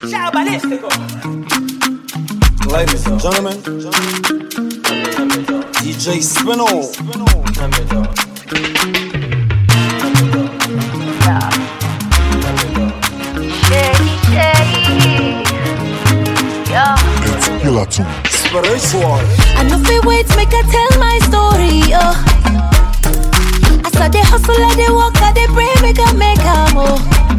Ciao balístico. Ladies and gentlemen, DJ Spinall. It's Killer Tune. Spiritual. I know fi wait make I tell my story, oh. As I dey hustle, I dey work, I dey pray, make I make am, oh.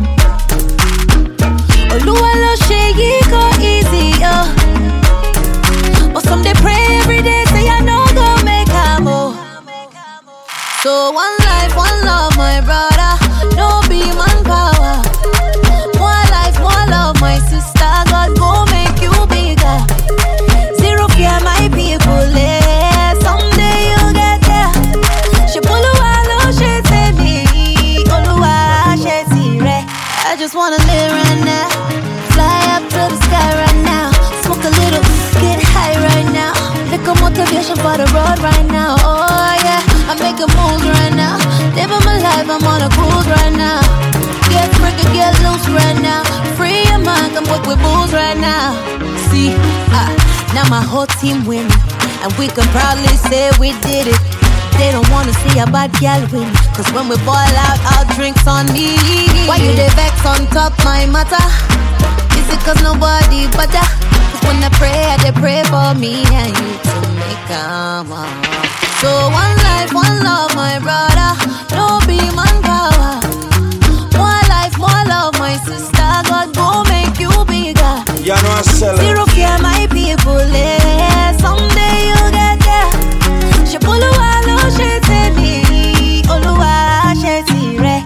Oluwa lo ṣe yí go easy, oh. But some dey pray every day, say I no go make am, oh. So one life, one love, my brother, no be manpower. More life, more love, my sister, God go make you bigger. Zero fear, my people, eh. Someday you'll get there. She Oluwa lo ṣe tèmi, Olúwa ṣe tirẹ̀. I just wanna live right now, fly up to the sky right now, smoke a little, get high right now. Little motivation for the road right now. Oh yeah, I'm making moves right now, living my life, I'm on a cruise right now. Get freaky, get loose right now. Free your mind, come work with booze right now. See, ah, now my whole team winning, and we can proudly say we did it. They don't wanna see a bad gal win, cause when we ball out, all drinks on me. Why you dey vex on top my matter? Is it cause nobody better? Cause when I pray, I dey pray for me and you to make come So one life, one love, my brother. No be manpower. More life, more love, my sister. God go make you bigger. You know I sell it. Zero fear, my people. Eh. Someday you'll get there. Ṣeboluwa ló ṣe tèmi, Olúwa ṣe tirẹ̀.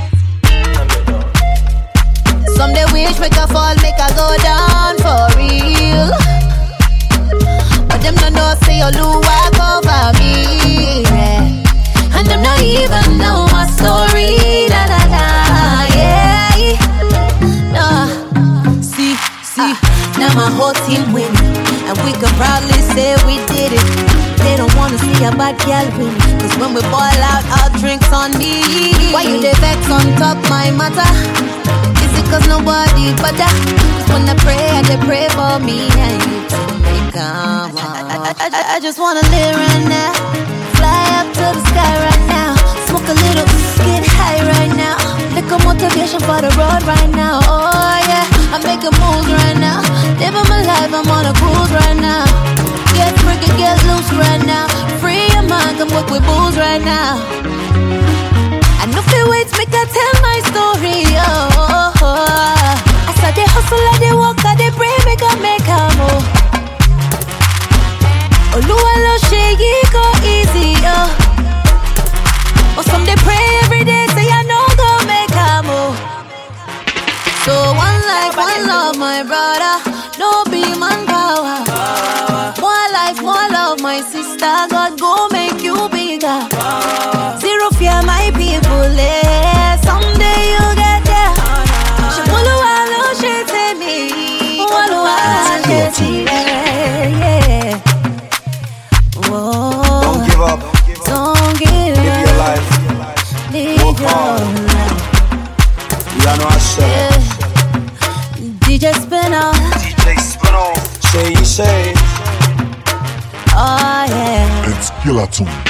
Some dey wish make I fall, make I go down for real. But them no know say Oluwa cover me. Yeah. And them not even know my story. Da da da, yeah. Nah. See, see, now my whole team winning, and we can proudly say we did it. They don't wanna see a bad gal win, cause when we ball out, all drinks on me. Why you dey vex on top my matter? Is it cause nobody better? Cause when I pray, I dey pray for me and you to make come on. I, I, I, I just wanna live right now, fly up to the sky right now, smoke a little, get high right now. Little motivation for the road right now. Oh yeah, I'm making moves right now, living my life, I'm on a cruise right now. Get freaky, get loose right now, free your mind, come work with booze right now. I know fi wait make I tell my story. Oh, oh, oh. As I dey hustle, I dey work, I dey pray, make I make am. Oh. Oluwa lo ṣe yí go easy. Oh. But some dey pray every day, say I no go make am. Oh. So one life, one love, my brother. No be manpower. More life, more love, my sister. God go make you bigger. Zero fear, my people. Eh. Someday you'll get there. Ṣeboluwa ló ṣe tèmi, Olúwa ṣe tirẹ̀. Yeah. Whoa. Don't give up. Don't give Live your up. life. Live Work your hard. life. You know I sell it. Yeah. DJ Spinner. DJ Spinall. Say you say. Oh yeah. It's Killer Tune.